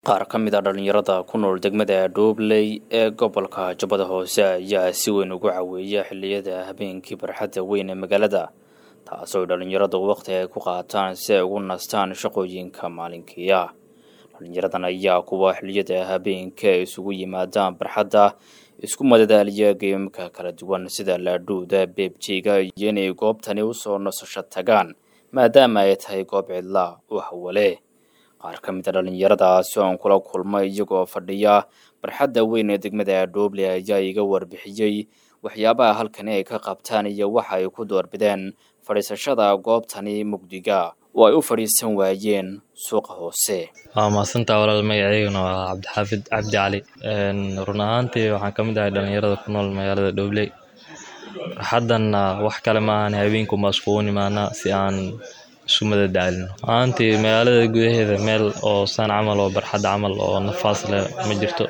qaar ka mid a dhallinyarada ku nool degmada dhoobley ee gobolka jubbada hoose ayaa si weyn ugu caweeya xilliyada habeenkii barxadda weyn ee magaalada taasoo dhallinyaradu waqti ay ku qaataan si ay ugu nastaan shaqooyinka maalinkiia dhallinyaradan ayaa kuwa xilliyada habeenka ay isugu yimaadaan barxadda isku madadaaliya geemka kala duwan sida laadhuuda beebjeyga iyo inay goobtani usoo nasasho tagaan maadaama ay tahay goob cidla u hawale qaar ka mid a dhallinyaradaasi oon kula kulmay iyagoo fadhiya barxadda weyn ee degmada dhooble ayaa iga warbixiyey waxyaabaha halkani ay ka qabtaan iyo waxa ay ku doorbideen fadhiisashada goobtani mugdiga oo ay u fadhiisan waayeen suuqa hoose waa mahadsantaa walaal magaceyguna waa cabdixaafid cabdi cali run ahaantii waxaan ka mid ahay dhallinyarada ku nool magaalada dhoobley barxaddanna wax kale ma ahan habeenkumaa iskugu nimaanaa si aan isu madadaalino ahaantii magaalada gudaheeda meel oo saan camal oo barxad camal oo nafaas leh ma jirto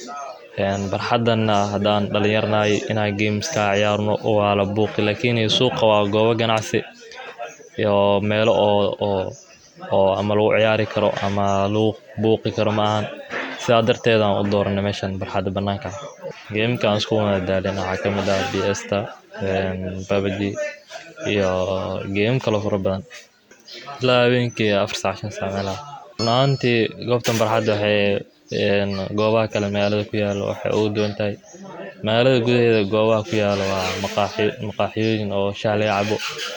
barxaddanna haddaan dhallinyarnahay inaan gameska ciyaarno waa la buuqi laakiin suuqa waa goobo ganacsi iyo meelo oo oo oo ama lagu ciyaari karo ama lagu buuqi karo ma ahan sidaa darteed aan u dooranay meeshan barxadda bannaanka geemka aan isku madadaalin waxaa ka mid ah bsta babaji iyo geem kaloo fara badan ilaa habeenkii afar saac shan saac meelaha run ahaantii goobtan barxadda waxay goobaha kale magaalada ku yaalo waxay ugu duwan tahay magaalada gudaheeda goobaha ku yaalo waa maqaaxi maqaaxiyooyin oo shaah laga cabo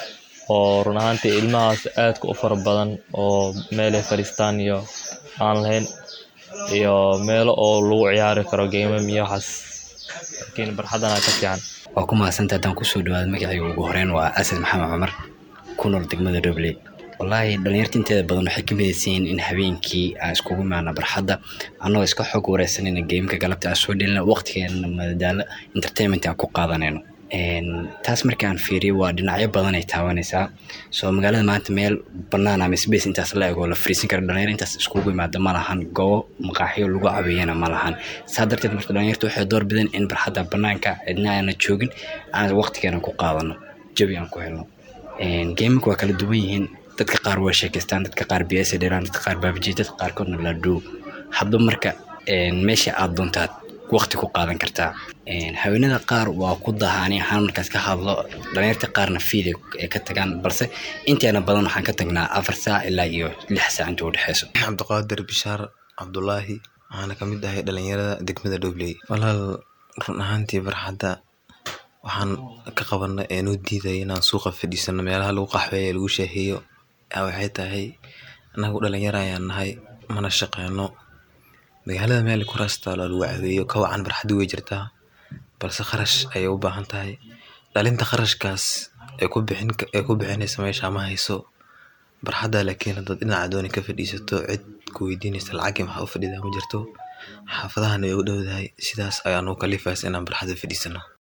oo run ahaantii ilmahaas aadka u fara badan oo meelay fadhiistaan iyo aan lahayn iyo meelo oo lagu ciyaari karo geemam iyo waxaas laakiin barxaddana ka fiican waa ku mahadsanta haddaan kusoo dhawaada magacayga ugu horeyn waa asad maxamed cumar ku nool degmada dhobley wallaahi dhalinyarta inteeda badan waxay ka midaysan yihiin in habeenkii aan iskugu imaana barxadda annagoo iska xog wareysanayna geemka galabta aan soo dhelina waqtigeena madadaalo entertainment aan ku qaadanayno taas marka aan fiiriyo waa dhinacyo badan ay taabanaysaa soo magaalada maanta meel bannaan ama space intaas la egoo la fariisan kara dhalinyar intaas iskugu imaada ma lahan goobo maqaaxiyo lagu cabeeyana ma lahan saa darteed marka dhalinyarta waxay door bideen in barxadda bannaanka cidna aana joogin aan waqtigeena ku qaadano jabi aan ku helno geemika waa kala duwan yihiin dadka qaar waa sheekeystaan dadka qaar bs dheeraan dadka qaar baabaji dadka qaarkoodna laadhoo hadba marka meesha aad doontaad waqti ku qaadan kartaa haweenada qaar waa ku dahaani ahaan markaas ka hadlo dhalinyarta qaarna fiid ay ka tagaan balse inteena badan waxaan ka tagnaa afar saac ilaa iyo lix saac inta udhexeyso cabdiqaadir bishaar cabdulaahi waxaana ka mid ahay dhalinyarada degmada dhobley walaal run ahaantii barxadda waxaan ka qabana ee noo diidaya inaan suuqa fadhiisano meelaha lagu qaxweeya lagu shaaheeyo waxay tahay anagu dhalinyaro ayaan nahay mana shaqeyno magaalada meel kuraastaaloo lagu caweeyo ka wacan barxaddi way jirtaa balse kharash ayay u baahan tahay dhalinta kharashkaas ee ku bixin ee ku bixinaysa meesha ma hayso barxadda laakiin haddaad dhinaca dooni ka fadhiisato cid ku weydiinaysa lacagii maxaa u fadhidaa ma jirto xaafadahana way u dhowdahay sidaas ayaa nuu kalifaysa inaan barxadda fadhiisano